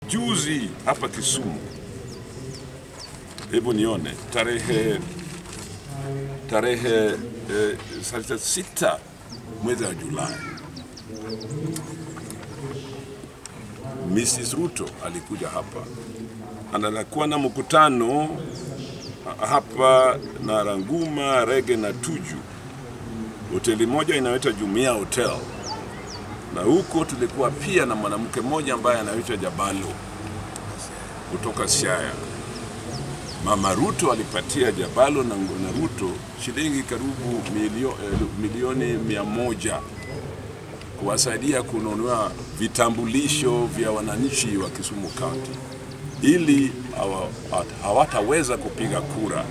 Juzi hapa Kisumu, hebu nione tarehe tarehe eh, sasa sita mwezi wa Julai, Mrs. Ruto alikuja hapa, anakuwa na mkutano hapa na Ranguma, Rege na Tuju, hoteli moja inayoitwa Jumia Hotel, na huko tulikuwa pia na mwanamke mmoja ambaye anaitwa Jabalo kutoka Siaya. Mama Ruto alipatia Jabalo na, na Ruto shilingi karibu milio, eh, milioni mia moja kuwasaidia kununua vitambulisho vya wananchi wa Kisumu County ili hawa- hawataweza kupiga kura.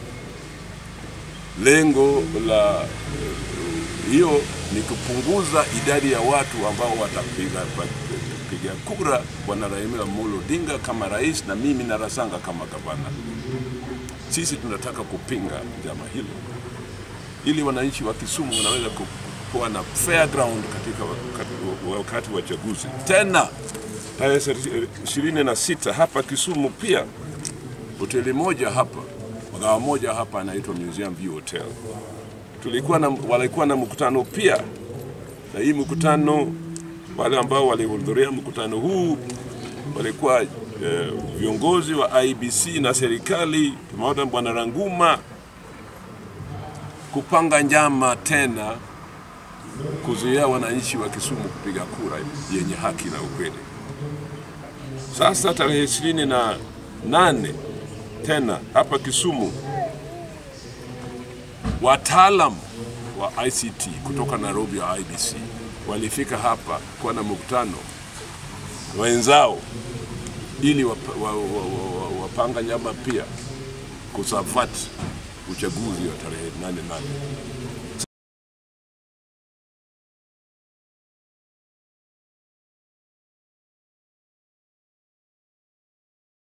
Lengo la eh, hiyo ni kupunguza idadi ya watu ambao watapiga piga kura bwana Raila Amolo Odinga kama rais na mimi na Rasanga kama gavana. Sisi tunataka kupinga jama hilo ili wananchi wa Kisumu wanaweza ku- kuwa na fair ground katika wakati, wakati wa chaguzi. Tena tarehe ishirini na sita hapa Kisumu pia hoteli moja hapa mgawa moja hapa anaitwa Museum View Hotel. Tulikuwa na, walikuwa na mkutano pia, na hii mkutano, wale ambao walihudhuria mkutano huu walikuwa eh, viongozi wa IBC na serikali pamoja na bwana Ranguma kupanga njama tena kuzuia wananchi wa Kisumu kupiga kura yenye haki na ukweli. Sasa tarehe ishirini na nane tena hapa Kisumu, wataalam wa ICT kutoka Nairobi wa IBC walifika hapa kuwa na mkutano wenzao ili wap- wa- wa- wa- wa- wapanga njama pia kusafati uchaguzi wa tarehe nane nane.